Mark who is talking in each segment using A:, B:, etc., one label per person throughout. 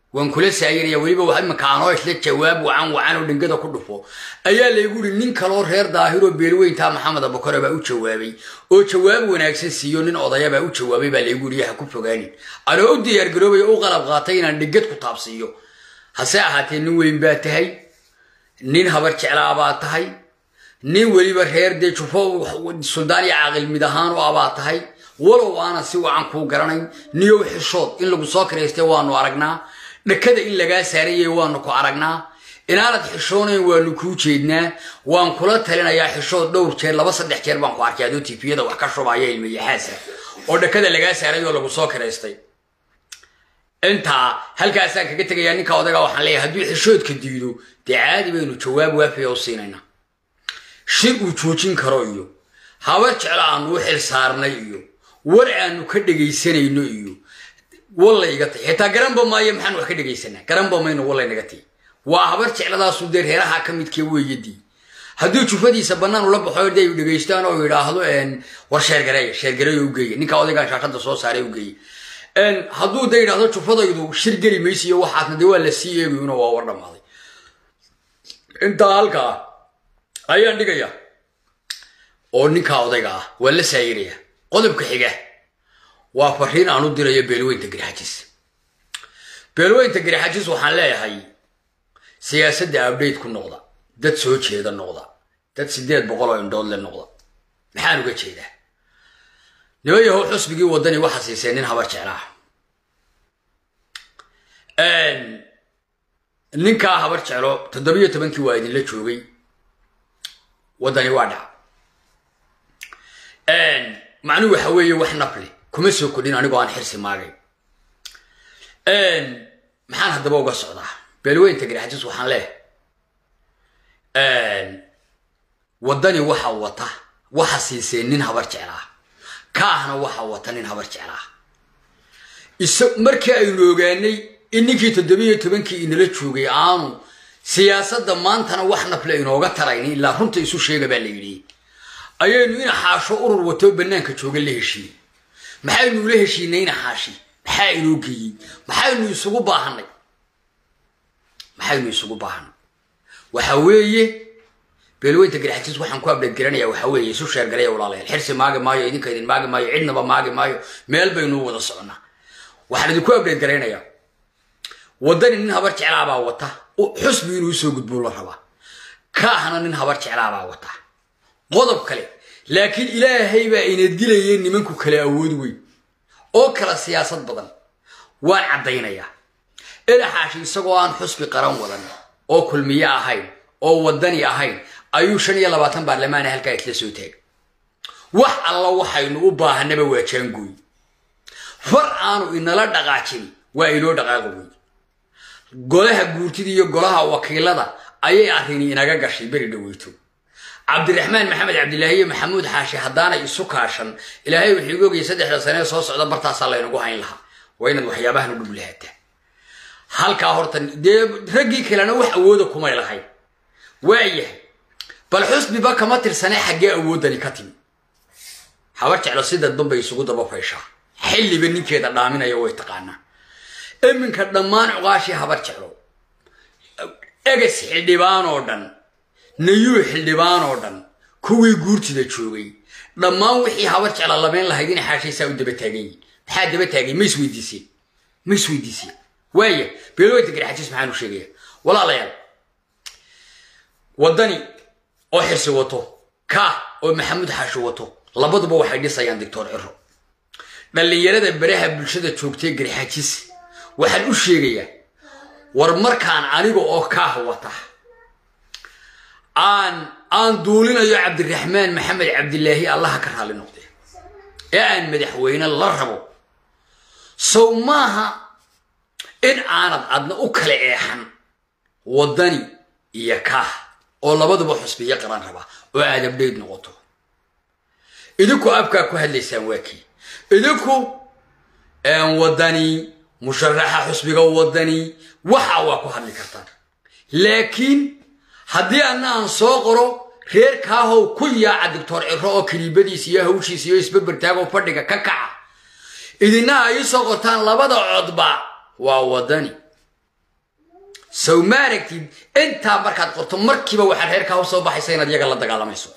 A: waan kula saayiraya weliba wax iminka anoo isla jawaab wacan wacan oo dhingada ku dhufo ayaa laygu yidhi nin kaloo reer daahiroo beelweyntaa maxamed abukare baa u jawaabay oo jawaab wanaagsan siiyo nin odaya baa u jawaabay baa laygu yidhi ha ku fogaanin anoo u diyaargaroobaya u qalab qaatay inaan dhingad ku taabsiiyo hase ahaatee nin weyn baa tahay nin habar jeclaa baa tahay nin weliba reer dee jufo suldaan iyo caaqil mid ahaan u abaa tahay walow aanan si wacan kuu garanayn niyow xishood in lagu soo karaystay waanu aragnaa dhakada in lagaa saaranyay waanu ku aragnaa inaanad xishoonayn waanu kuu jeednaa waan kula talinayaa xishood dhowr jeer laba saddex jeer baan ku arkay adoo tifiyada wax ka shubaya ilmayaxaasa oo dhakada lagaa saaray oo lagu soo karaystay intaa halkaasaan kaga tegayaa ninka odaga waxaan leeyahay hadduu xishoodka diido dee caadi baynu jawaab waafiya u siinaynaa shir uu joojin karo iyo habar jeclo aanu u xil saarnay iyo war aanu ka dhegaysanayno iyo wallay iga tay xitaa garanba maayo maxaan wax ka dhegaysanaa garanba mayno wallay naga tay waa habar jecladaasu dee reeraha ka midkee weeyadii hadduu jufadiisa bannaan ula baxo de ay dhegaystaan oo yidhaahdo war sheergareeya sheergareeya u geeya ninka odaygaan shaashada soo saaray u geeya hadduu de yidhaahdo jufadaydu shir geli maysiyo waxaasna dee waa la sii eegayuna waa war dhammaaday intaa halkaa ayaan dhigaya oo ninkaa odayga ah waa la saayiraya qodobka xiga waa fariin aan u dirayo beelweynta garxajis beelweynta garxajis waxaan leeyahay siyaasadda abdhayt ku noqda dad soo jeeda noqda dad siddeed boqol oo indhood le noqda maxaan uga jeedaa niman yahow xusbigii waddani waxa siisay nin habar jeclaah ninkaa habar jeclo toddobiyo tobankii waa idinla joogay waddani waa dhaca macnuhu waxa weeye wax nafli kuma soo kodhin anigoo aan xirsi maagay maxaan haddaba uga socdaa beelweynta garxajis waxaan leehay waddani waxa wata waxa siisee nin habar jeclaa kaahna waxa wata nin habar jeclaa markii aynu ogaanay in ninkii toddobiyo tobankii inala joogay aanu siyaasadda maantana wax nafle inooga taraynin ilaa runta isu sheega baa la yidhi ayaynu ina xaasho urur watoo bannaanka jooga la heshiiyey maxaynu ula heshiinay ina xaashi maxaa inoo geeyey maxaynu isugu baahanay maxaynu isugu baahanay waxa weeye beelweynta garxajis waxaan ku abdheed garanaya waxa weeye isu sheergaraya walaalayaal xirsi maagi maayo idinka idin maagi maayo cidnaba maagi maayo meel baynu wada soconnaa waxaan idinku abdheed garaynayaa waddani nin habar jeclaabaa wata xusbi inuu usoo gudbuu la rabaa kaahna nin habar jeclaabaa wata qodob kale laakiin ilaahay baa ina dilayay nimanku kale awood weyn oo kala siyaasad badan waan caddaynayaa edaxaashi isagoo aan xusbi qaran wadan oo kulmiye ahayn oo waddani ahayn ayuu shan iyo labaatan baarlamaana halkaa isla soo taagay wax alla waxaynu u baahanaba waa jaangooy far aanu inala dhaqaajin waa inoo dhaqaaqi wey golaha guurtida iyo golaha wakiilada ayay arrini inaga gashay beri dhaweyto cabdiraxmaan maxamed cabdilaahi iyo maxamuud xaashi haddaanay isu kaashan ilaahay wuxuu igu ogayay saddexda sanee soo socda bartaasaa laynagu hayn lahaa waa inaad waxyaabahan u dhub lahaataa halkaa horta dee raggii kalena wax awooda kumay lahayn waayahay bal xusbiba kama tirsanee xaggee awooddani ka timi habar jeclo si dadban bay isugu daba fayshaa xilliba ninkeeda dhaaminaya way taqaanaa iminka dhammaan cuqaashii habar jeclo eges xildhibaan oo dhan nayuu xildhibaan oo dhan kuwii guurtida joogay dhammaan wixii habar jecla labayn lahayd in xaashaysaa u daba taagan yihin maxaa daba taagay ma isweydiiseen ma isweydiiseen waaya beelweynta garxajis maxaanu sheegaya walaalayaal waddani oo xirsi wato kaah oo maxamuud xaashi wato labaduba waxay dhisayaan doctor ciro dhallinyarada baraha bulshada joogtay garxajis waxaan u sheegayaa war markaan aniga oo kaah wata aan aan duulinayo cabdiraxmaan maxamed cabdilaahi allaha ka raali noqde ee aan madaxweyne la rabo sow maaha in aanad adna u kala eexan waddani iyo kaah oo labaduba xusbiyo qaran raba oo aad abdhayd noqoto idinku abkaa ku hadlaysaan waa kii idinku waddani musharaxa xusbiga waddani waxa waa ku hadli kartaan laakiin haddii anna aan soo qoro reer kaahow ku yaaca doctor ciro oo kaliibadiisa iyo hawshiisa iyo isbabertaagoo fadhiga ka kaca idina ay soo qortaan labada codba waa waddani sow ma aragtid intaa markaad qorto markiiba waxaad reerkaa usoo baxaysa inaad iyaga la dagaalamayso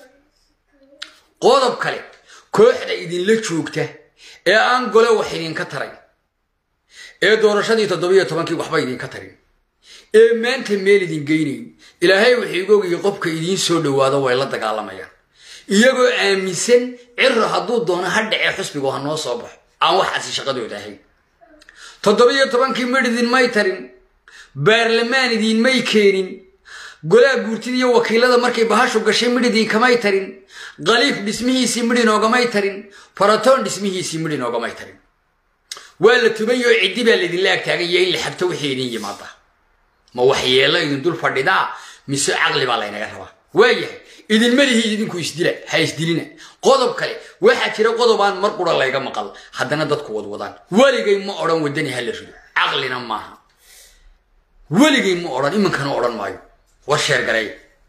A: qodob kale kooxda idinla joogta ee aan gole wax idinka taray ee doorashadii toddobiyo tobankii waxba idinka tarin ee maanta meel idin geynayn ilaahay wuxuu igu ogayay qofka idiin soo dhowaado way la dagaalamayaan iyagoo aaminsan ciro hadduu doono ha dhacee xusbigu ha noo soo baxo aan waxaasi shaqadooda ahayn toddobiyo tobankii midh idinmay tarin baarlamaan idinmay keenin golaha guurtida iyo wakiilada markay bahashu gashay midh idinkamay tarin khaliif dhismihiisii midh inoogamay tarin faratoon dhismihiisii midh inoogamay tarin waa la tubayo ciddi baa laydinla agtaaganya in la xabto wixii idin yimaada ma waxyeello idin dul fadhidaa mise caqli baa laynaga rabaa waayahay idinma lihi idinku isdila ha isdilina qodob kale waxaa jira qodobaan mar qura layga maqal haddana dadku wadwadaan weligay ma odhan wadani ha la rido caqlina maaha weligay ma odhan iminkana odhan maayo war sheergareey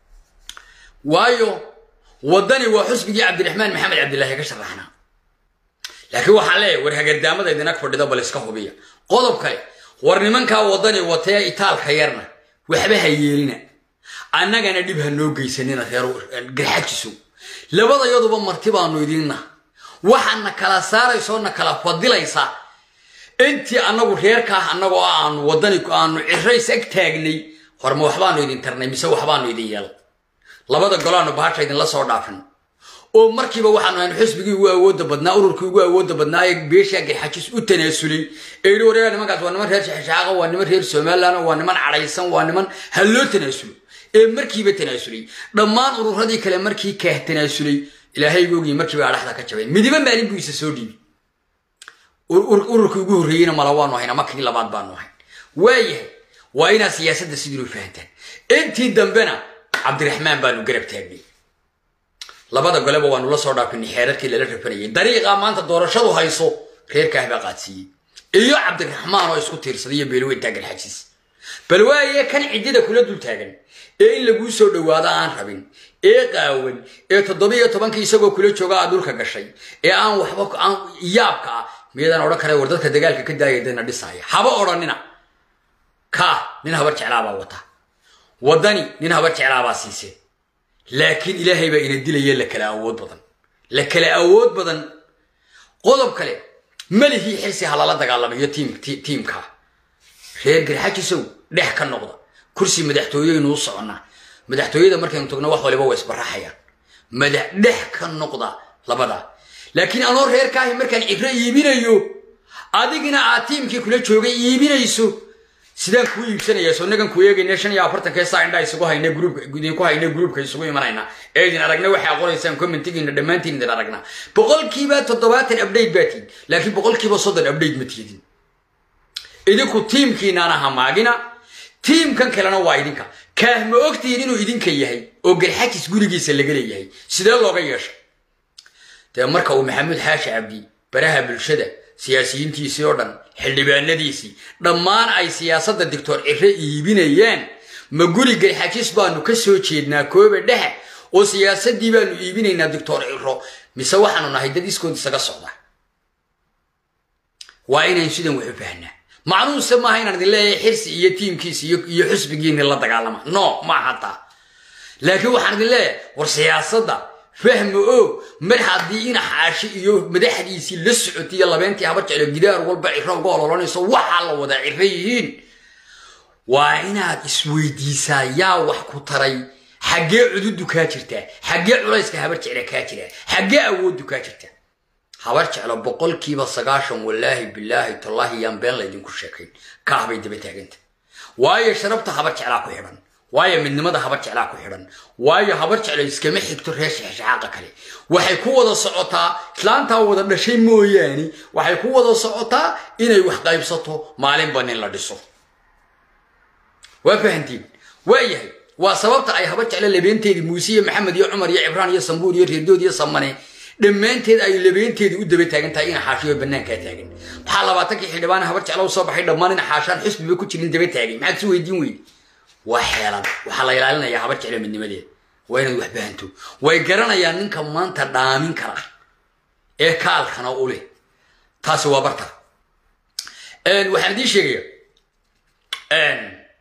A: waayo waddani waa xusbigii cabdiraxmaan maxamed cabdilaahi ka sharaxnaa laakiin waxaa leeyahay war hagardaamada idin ag fadhida bal iska hubiya qodob kale war nimankaa waddani watee itaalka yarna waxba ha yeelina annagana dhib ha noo geysanina reer garxajiso labadayaduba marti baanu idinna waxaadna kala saaraysoo na kala fadilaysaa intii annagu reerkaah annagoo aanu waddani aanu cirays ag taagnay horma waxbaanu idin tarnay mise waxbaanu idin yeelay labada golaanu bahasha idinla soo dhaafin oo markiiba waxaanu ahayn xusbigii ugu awoodda badnaa ururkii ugu awoodda badnaa ee beeshaa garxajis u tanaasulay ee yidhi wareega nimankaas waa niman reer shaxshaaqa waa niman reer somaliland waa niman cadhaysan waa niman ha loo tanaasulo ee markiiba tanaasulay dhammaan ururadii kale markii kaah tanaasulay ilaahay googii markiiba adhaxda ka jabeen midiba maalin buu isa soo dhiibi ururkii ugu horreeyeyna mala waanu ahayn ama kii labaad baanu ahayn waayahay waa inaad siyaasadda sidinu fahantaan intii dambena cabdiraxmaan baanu garab taagnay labada goleba waanu la soo dhaafinay xeerarkii lala rafanayay dariiqaa maanta doorashadu hayso reerkaah baa qaadsiiyey iyo cabdiraxmaan oo isku tiirsaday iyo beelweyntaa garxajiis bal waaye kan ciddida kula dul taagan ee in laguu soo dhowaado aan rabin ee qaawan ee toddobiyo tobankii isagoo kula jooga aad dhulka gashay ee aan waxba aan yaabka ah miyadaan odhan kara war dadka dagaalka ka daaya dana dhisaaya haba odhanina kaa nin habar jeclaabaa wata waddani nin habar jeclaabaa siisee laakiin ilaahay baa ina dilaya la kala awood badan la kala awood badan qodob kale malihii xilsi ha lala dagaalamayo tiimka reer garxajisow dhex ka noqda kursi madaxtooyeynu u soconnaa madaxtooyada markaynu tagno wax waliba waa isbaraxayaan madax dhex ka noqda labadaa laakiin anoo reerkaahi markaan cibro iibinayo adigina aad tiimkii kula joogay iibinayso sidaan kuu iibsanaya soo nagan ku eegayna shan iyo afartankee saa indhaa isugu hayna gruubka idinku hayna gruubka isugu imanayna ee idin aragna waxay qoraysaan commentigiina dhammaantiin idin aragna boqolkiiba toddobaatan update baa tihin laakiin boqolkiiba soddon update ma tiidin idinku tiimkiinaana hamaagina tiimkan kalena waa idinka kaah ma ogtihiin inuu idinka yahay oo garxajis gurigiisa laga leeyahay sidee looga yeeshay dee marka uu maxamuud xaashi cabdi baraha bulshada siyaasiyiintiisii oo dhan xildhibaanadiisii dhammaan ay siyaasadda doctor cire iibinayaan ma guri garxajis baanu ka soo jeednaa kooba dhexe oo siyaasaddii baanu iibinaynaa doctor ciro mise waxaanu nahay dad iskood isaga socda waa inayn sidan wax u fahnaa macnuuse maaha inaan idin leeyahay xirsi iyo tiimkiisi iyo xusbigiini la dagaalama no ma hataa laakiin waxaan idin leeyahay war siyaasadda fahma oo mar haddii ina xaashi iyo madaxdiisii la socotay iyo labeentii haba jeclo gidaar walba ciro uga ololanayso waxaa la wada ciro yihiin waa inaad isweydiisaa yaa wax ku taray xaggee cududu kaa jirtaa xaggee culayska habar jecla kaa jiraa xaggee awooddu kaa jirtaa habar jeclo boqolkiiba sagaashan wallaahi bilaahi tallaahi yaan been laydinku sheekayn kaah bay daba taaganta waayo sharabta habar jeclaa ku xidhan waayo midnimada habar jeclaa ku xidhan waayo habar jeclo iskama xigto reer shexshexaaqa kale waxay ku wada socotaa islaantaa wada dhashay mooyaane waxay ku wada socotaa inay wax qaybsato maalinba nin la dhiso waa fahantiin waayahay waa sababta ay habar jeclo labeenteedii muuse iyo maxamed iyo cumar iyo cibraan iyo sambuur iyo reerdood iyo samane dhammaanteed ay labeenteedii u daba taagan tahay ina xaashiyo bannaankaa taagan maxaa labaatankii xildhibaan habar jeclo soo baxay dhammaan ina xaashaan xusbiba ku jirin daba taagay maxaad si weydiin weydi waa xeelad waxaa la ilaalinayaa habar jeclo midnimadeeda waa inaad wax bahanto way garanayaan ninka maanta dhaamin kara ee kaalkana u leh taasi waa barta waxaan idiin sheegaya waxaan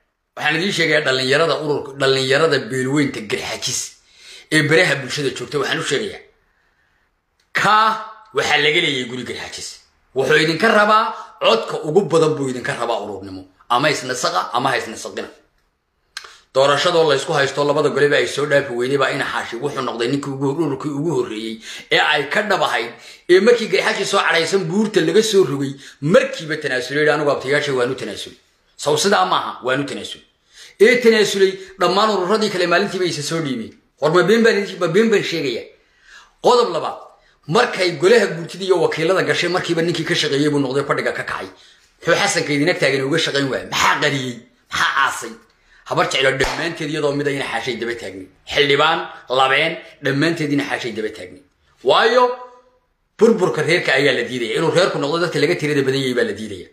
A: waxaan idiin sheegayaa dhallinyarada ururka dhallinyarada beelweynta garxajis ee beraha bulshada joogta waxaan u sheegayaa kaa waxaa laga leeyahay guri garxajis wuxuu idinka rabaa codka ugu badan buu idinka rabaa ururnimo ama isnasaqa ama ha isnasaqina doorashadoo laysku haysto labada goleba ay soo dhaafi weyday baa ina xaashi wuxuu noqday ninkii ururkii ugu horreeyey ee ay ka dhabahayd ee markii garxashi soo cadhaysan buurta laga soo rogay markiiba tanaasulay anigu abtayaasha waanu tanaasulay saw sidaa maaha waanu tanaasulay ee tanaasulay dhammaan ururadii kale maalintiiba isa soo dhiibeen war ma been baan sheegaya qodob labaad markay golaha guurtida iyo wakiilada gashay markiiba ninkii ka shaqeeyey buu noqday fadhiga ka kacay muxuu xasanka idinag taagan uga shaqayn waaya maxaa qariyey maxaa aasay habar jeclo dhammaanteed iyadoo mida ina xaashay daba taagni xildhibaan labeen dhammaanteed ina xaashay daba taagni waayo burburka reerka ayaa la diidaya inuu reerku noqdo dadka laga tirada badan yahay baa la diidaya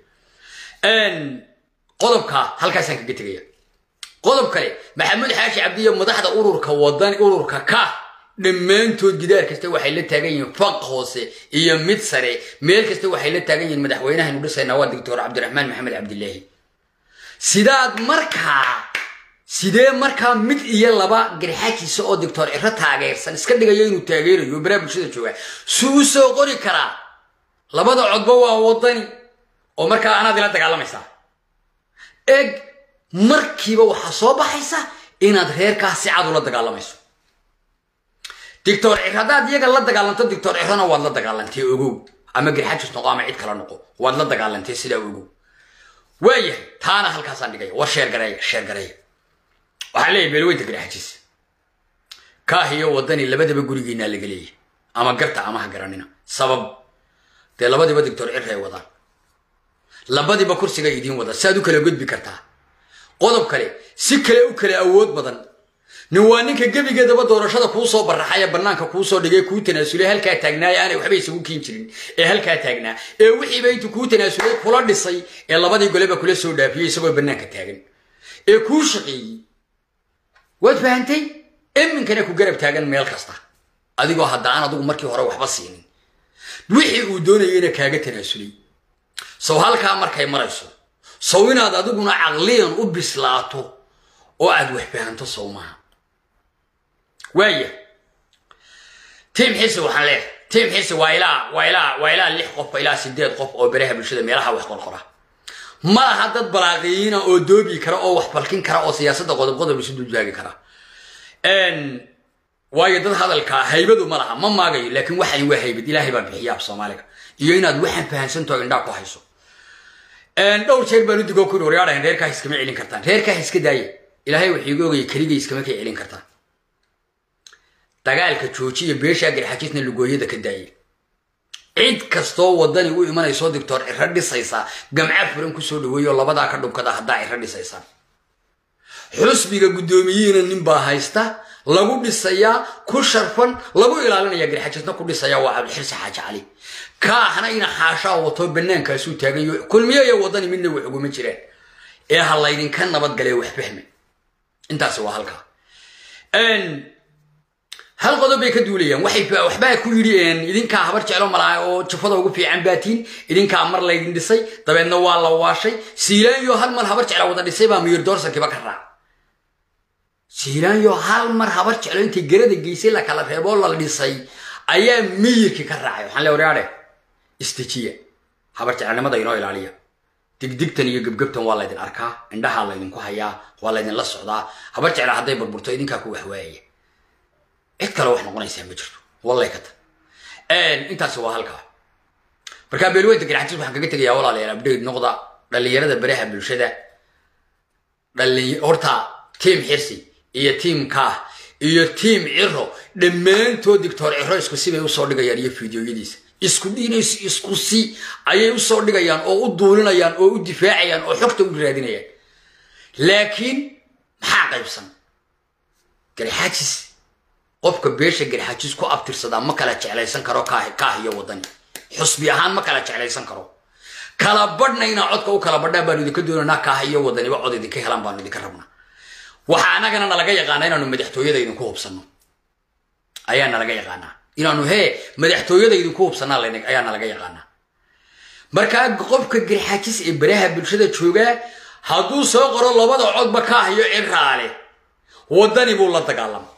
A: qodobka halkaasaan kaga tegaya qodob kale maxamuud xaashi cabdiyo madaxda ururka wadan ururka ka dhammaantood gidaar kasta waxay la taagan yihiin faq hoose iyo mid sare meel kasta waxay la taagan yihiin madaxweynahaynu dhisaynaa waa doctor cabdiraxmaan maxamed cabdilaahi sidaad markaa sidee markaa mid iyo laba garxaajiisa oo doctor ciro taageersan iska dhigayo inuu taageerayo baraa bulshada jooga su u soo qori karaa labada codba waa wadani oo markaa anaad ila dagaalamaysaa eg markiiba waxaa soo baxaysa inaad reerkaa si cad ula dagaalamayso doctor ciro haddaad iyaga la dagaalanto doctor cirona waad la dagaalantay ogow ama garxaajis noqo ama cid kala noqo waad la dagaalantay sidaa ogow waayahay taana halkaasaan dhigaya war sheergareeya sheergareeya waxaa leeyahy beelweynta garxajis kaah iyo wadani labadaba gurigiinaa laga leeyahy ama garta ama ha garanina sabab dee labadiiba doctor cir ay wadaan labadiiba kursiga idiin wada si aad u kala gudbi kartaa qodob kale si kale u kala awood badan nin waa ninka gebigeedaba doorashada kuu soo baraxay ee bannaanka kuu soo dhigay kuu tanaasulay halkaa taagnaa ee aanay waxba isagu kiin jirin ee halkaa taagnaa ee wixiiba intuu kuu tanaasulay kula dhisay ee labadii goleba kula soo dhaafiyey isagoo bannaanka taagan ee kuu shaqeeyey waad fahantay iminkana ku garab taagan meel kasta adigoo hadda aan adigu markii hore waxba siinin wixii uu doonayeyna kaaga tanaasulay sow halkaa markay marayso sow inaad adiguna caqliyan u bislaato oo aad wax fahanto sow maaha waaya tiim xisi waxaan leeyahay tiim xisi waa ilaa waa ilaa waa ilaa lix qof ilaa sideed qof oo beraha bulshada meelaha wax qorqora ma laha dad balaaqiyiina oo doobi kara oo wax balkin kara oo siyaasadda qodob qodob isu duljaagi kara waayo dad hadalka haybadu ma laha ma maagayo laakiin waxani waa haybad ilaahay baa bixiya af soomaaliga iyo inaad waxaan fahansantaho indhaa ku hayso dhowr jeer baan u digoo kuri waryaadhahan reerkaa iskama celin kartaan reerkaa iska daaya ilaahay wuxuu iga ogayay keligay iskama kay celin kartaan dagaalka joojiya beeshaa garxajisna lugooyada ka daaya cid kastoo wadani u imanayso doctor ciro dhisaysaa gamca furan kusoo dhaweeyo labadaa ka dhubkada haddaa ciro dhisaysaan xusbiga guddoomiyihiina ninbaa haysta lagu dhisayaa ku sharfan lagu ilaalinaya garxajisna ku dhisaya waa cabdixirsi xaaji cali kaahna ina xaashaa wato banaankaasuu taagayo kulmiyo iyo wadani midna wax uguma jiraan ee ha laydinka nabadgale wax fahme intaasi waa halkaa hal qodob bay ka duulayaan waxbaa ku yidhi idinkaa habar jeclo malaa oo jafada ugu fiican baatiin idinkaa mar laydin dhisay dabeedna waa la waashay siilaanyo hal mar habar jeclo wada dhisay baa miyir doorsankiiba ka raac siilaanyo hal mar habar jeclo intay garada geysay la kala reeboo la dhisay ayaa miyirkii ka raacay waxaan le waryaadhe istijiya habar jeclanimada inoo ilaaliya digdigtan iyo gebgebtan waa laydin arkaa indhahaa laydinku hayaa waa laydinla socdaa habar jecla hadday burburto idinkaa ku waxwaayaya cid kale wax noqonaysaa ma jirto wallay ka ta intaasi waa halkaa markaa beelweynta garxajis waxaan kaga tegayaa walaalayaal abdheyd noqda dhallinyarada baraha bulshada horta tiim xirsi iyo tiim kaah iyo tiim ciro dhammaantood dictor ciro isku si bay usoo dhigayaan iyo fideoyadiisa isku dhiinays isku si ayay usoo dhigayaan oo u duulinayaan oo u difaacayaan oo xogta u raadinayaan laakiin maxaa qaybsan garxajis qofka beesha garxajis ku abtirsadaa ma kala jeclaysan karo kaah iyo wadani xusbi ahaan ma kala jeclaysan karo kala badhna inaa codka u kala badhaan baanu idinka doonaynaa kaah iyo wadaniba cod idinka helaan baanu idinka rabnaa waxaa anagana nalaga yaqaanaa inaanu madaxtooyada idinku hubsanno ayaa nalaga yaqaanaa inaanu hee madaxtooyada idinku hubsanaa ayaa nalaga yaqaanaa markaa qofka garxajis ee baraha bulshada joogaa hadduu soo qoro labada codba ka hayo ciraale waddani buu la dagaalamay